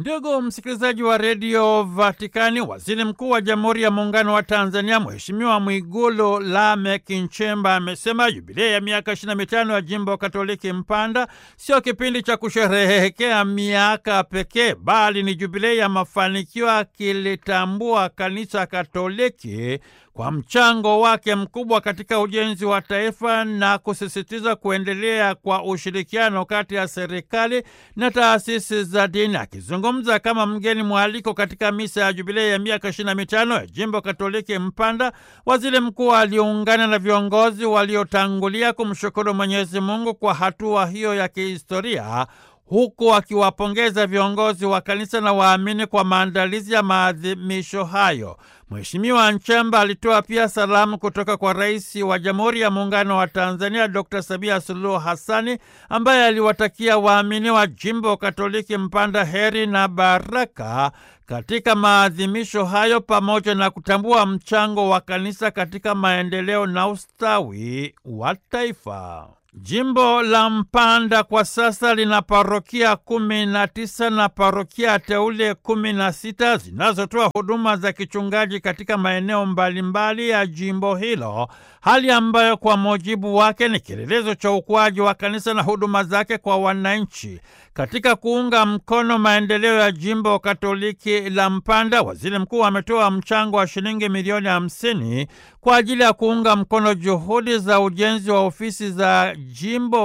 Ndugu msikilizaji wa redio Vatikani, waziri mkuu wa Jamhuri ya Muungano wa Tanzania Mheshimiwa Mwigulu Lameck Nchemba amesema jubilei ya miaka 25 ya jimbo Katoliki Mpanda sio kipindi cha kusherehekea miaka pekee, bali ni jubilei ya mafanikio, akilitambua kanisa Katoliki kwa mchango wake mkubwa katika ujenzi wa taifa na kusisitiza kuendelea kwa ushirikiano kati ya serikali na taasisi za dini. Akizungumza kama mgeni mwaliko katika misa ya jubilei ya miaka 25 ya jimbo Katoliki Mpanda, waziri mkuu aliungana na viongozi waliotangulia kumshukuru Mwenyezi Mungu kwa hatua hiyo ya kihistoria huku akiwapongeza viongozi wa kanisa na waamini kwa maandalizi ya maadhimisho hayo. Mheshimiwa Nchemba alitoa pia salamu kutoka kwa Rais wa Jamhuri ya Muungano wa Tanzania Dr. Samia Suluhu Hassani ambaye aliwatakia waamini wa jimbo Katoliki Mpanda heri na baraka katika maadhimisho hayo pamoja na kutambua mchango wa kanisa katika maendeleo na ustawi wa taifa. Jimbo la Mpanda kwa sasa lina parokia kumi na tisa na parokia teule kumi na sita zinazotoa huduma za kichungaji katika maeneo mbalimbali ya jimbo hilo, hali ambayo kwa mujibu wake ni kielelezo cha ukuaji wa kanisa na huduma zake kwa wananchi. Katika kuunga mkono maendeleo ya jimbo Katoliki la Mpanda, waziri mkuu ametoa mchango wa shilingi milioni hamsini kwa ajili ya kuunga mkono juhudi za ujenzi wa ofisi za jimbo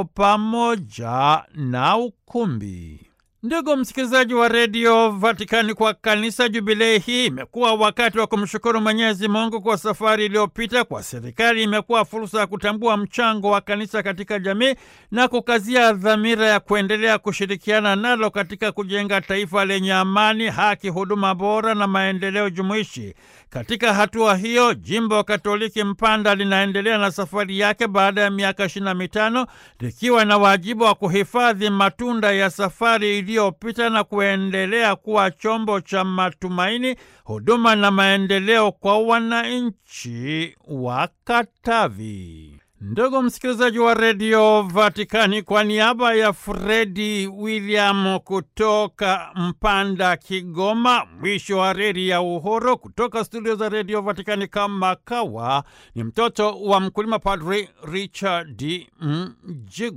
pamoja na ukumbi. Ndugu msikilizaji wa redio Vatikani, kwa kanisa jubilei hii imekuwa wakati wa kumshukuru Mwenyezi Mungu kwa safari iliyopita. Kwa serikali imekuwa fursa ya kutambua mchango wa kanisa katika jamii na kukazia dhamira ya kuendelea kushirikiana nalo katika kujenga taifa lenye amani, haki, huduma bora na maendeleo jumuishi. Katika hatua hiyo, jimbo Katoliki Mpanda linaendelea na safari yake baada ya miaka ishirini na mitano likiwa na wajibu wa kuhifadhi matunda ya safari iliyopita na kuendelea kuwa chombo cha matumaini, huduma na maendeleo kwa wananchi wa Katavi. Ndugu msikilizaji wa redio Vatikani, kwa niaba ya Fredi William kutoka Mpanda, Kigoma, mwisho wa reli ya Uhuru, kutoka studio za redio Vatikani kama kawa, ni mtoto wa mkulima, Padri Richard Mjigwa.